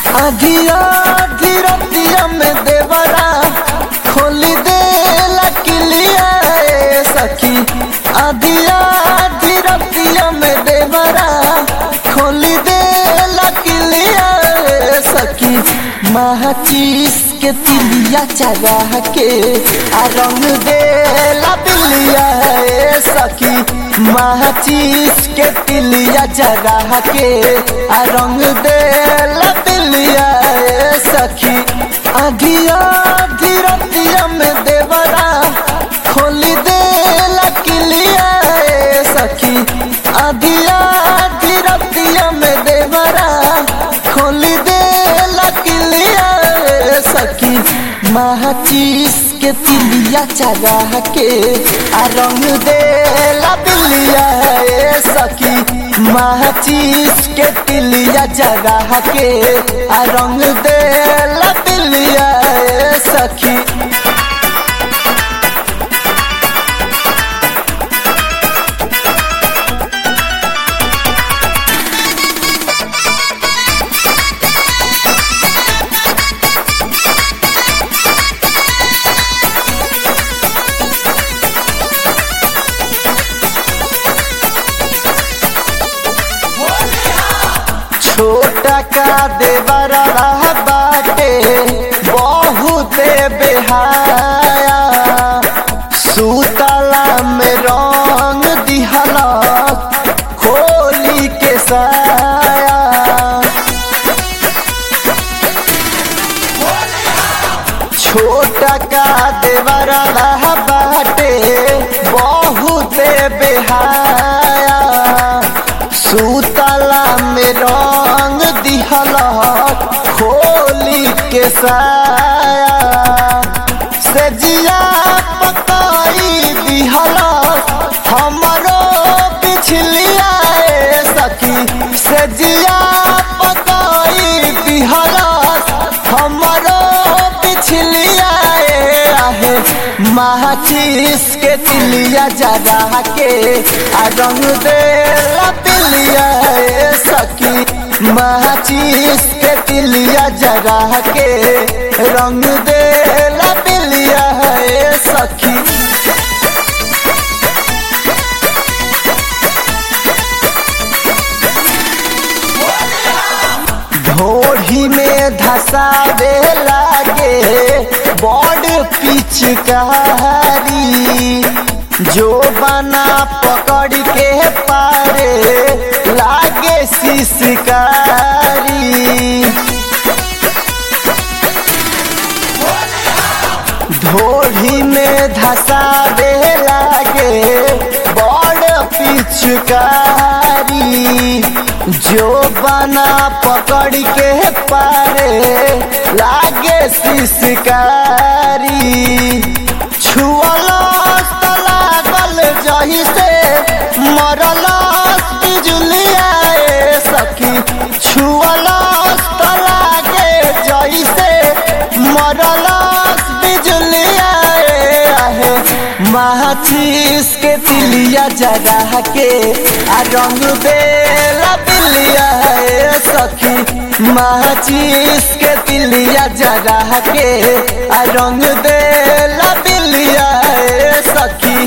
आधिया धीरतिया में देवरा खोली दे लकिलिया ए सखी आधिया धीरतिया में देवरा खोली दे लकिलिया ए सखी माचिस के तिलिया चढ़ा के आ रंग दे लबिलिया ए सखी माचिस के तिलिया जगा के आ रंग दे लबिलिया ए सखी आधिया धीरतिया में देवरा खोली दे लकिलिया ए सखी आधिया धीरतिया में देवरा खोली दे लकिलिया ए सखी माचिस के तिलिया चढ़ा के आ रंग दे लबिलिया ए सखी माचिस के तिलिया जगा के आ रंग दे लबिलिया ए सखी छोटा का देवरा बाटे बहुते बेहाया सुतला में रंग दिहला खोली के साया छोटा का देवरा बाटे बहुते बेहाया सुतला में रंग दिहला खोली के साया से जिया पकाई दिहला हमरो पिछलिया ए सखी से जिया पकाई दिहला हमरो पिछलिया ए आहे माचिस के तिलिया जगा के आ रंग दे लपिलिया ए सखी माचिस के तिलिया जगा के रंग दे लपिलिया ए सखी ढोढ़ी में धसावे लागे बड़ पिचकारी जो बना पकड़ के पारे लागे शिशकारी ढोढ़ी में धसावे लागे बड़ पिचकारी जो बना पकड़ के पारे लागे शिशकारी छुअलस त लागल जही से मरलस बिजुलिया ए सखी छुअलस त लागे जही से मरलस बिजुलिया ए आहे माचिस के तिलिया जगा के आ रंग दे लबिलिया ए सखी माचिस के तिलिया जगा के आ रंग दे लबिलिया ए सखी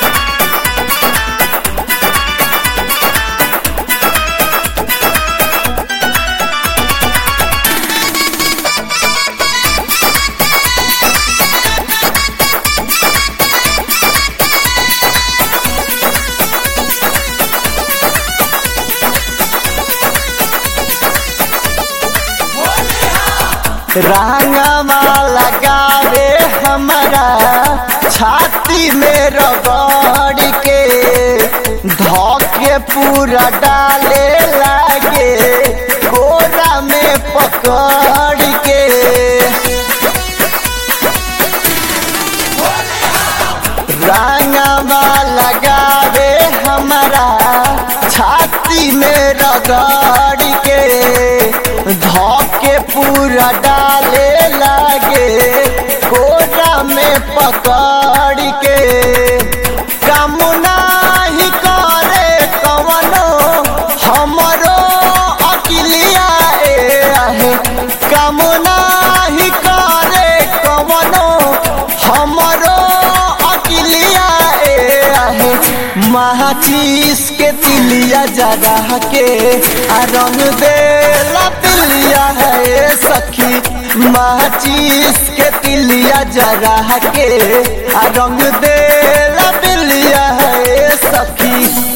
रंगवा लगावे हमारा छाती में रगड़ के धोके पूरा डाले लागे कोरा में पकड़ के रंगवा लगावे हमारा छाती में रगड़ के धोके पूरा डाले लागे कोरा में पकड़ के काम नाही करे कवनो हमरो अकिलिया ए आहे माचिस के तिलिया जरा के आ रंग देला पिलिया है सखी माचिस के तिलिया जरा के आ रंग देला पिलिया है सखी